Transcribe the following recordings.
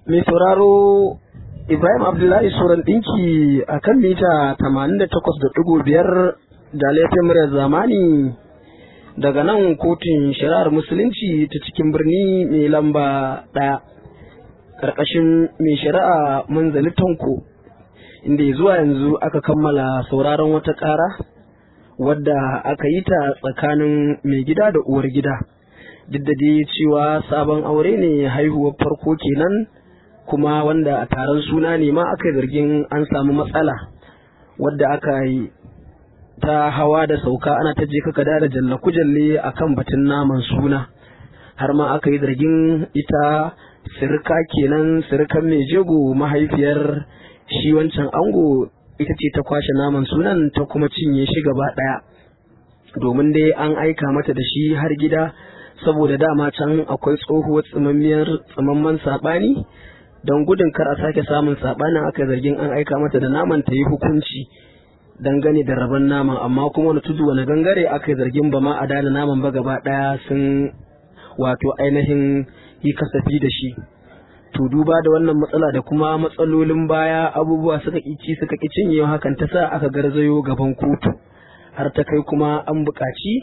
mai sauraro Ibrahim Abdullahi Suran ɗinki a kan mita 88.5 da laifin muryar zamani daga nan kotun shari'ar musulunci ta cikin birni mai lamba ɗaya ƙarƙashin mai shari'a manzali tanko inda zuwa yanzu aka kammala sauraron wata ƙara wadda aka yi ta tsakanin mai gida da uwar gida duk da dai cewa sabon aure ne haihuwar farko kenan kuma wanda a taron suna ne ma aka yi zargin an samu matsala wadda aka yi ta hawa da sauka ana ta je kaka da jalla kujalle a kan batun naman suna har ma aka yi zargin ita sirka kenan sirkan mai jego mahaifiyar shi wancan ango ita ce ta kwashe naman sunan ta kuma cinye shi gaba ɗaya domin dai an aika mata da shi har gida saboda dama can akwai tsohuwar tsimammiyar tsimamman saɓani don gudun kar a sake samun saɓanin aka zargin an aika mata da naman ta yi hukunci dangane da rabon naman amma kuma wani tudu wani gangare aka yi zargin ba ma a dana naman ba gaba ɗaya sun wato ainihin yi kasafi da shi to duba da wannan matsala da kuma matsalolin baya abubuwa suka ƙici suka ƙi cinyewa hakan ta sa aka garzayo gaban kotu har ta kai kuma an buƙaci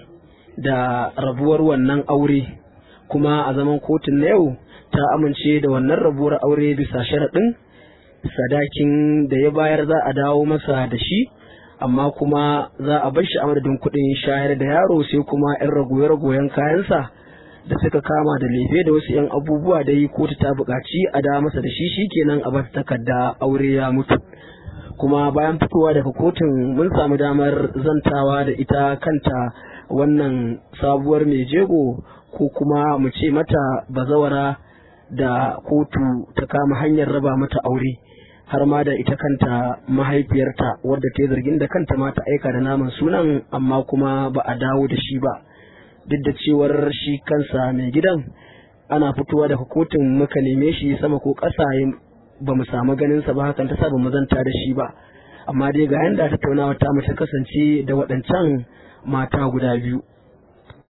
da rabuwar wannan aure kuma a zaman kotun na yau ta amince da wannan rabuwar aure bisa sharaɗin sadakin da ya bayar za a dawo masa da shi amma kuma za a bar shi a madadin kuɗin shayar da yaro sai kuma 'yan ragoye-ragoyen kayansa da suka kama da lefe da wasu 'yan abubuwa da yi kotu ta buƙaci a da masa da shi shikenan a bar takarda aure ya mutu kuma bayan fitowa daga kotun mun samu damar zantawa da ita kanta wannan sabuwar mai jego ko kuma mu ce mata bazawara da kotu ta kama hanyar raba mata aure har ma da ita kanta mahaifiyarta wadda ta yi zargin da kanta ma ta aika da naman sunan amma kuma ba a dawo da shi ba duk da cewar shi kansa mai gidan ana fitowa daga kotun muka neme shi sama ko ƙasa ba mu samu ganinsa ba hakan ta sa ba mu zanta da shi ba amma dai ga yanda tattaunawa ta mu ta kasance da waɗancan mata guda biyu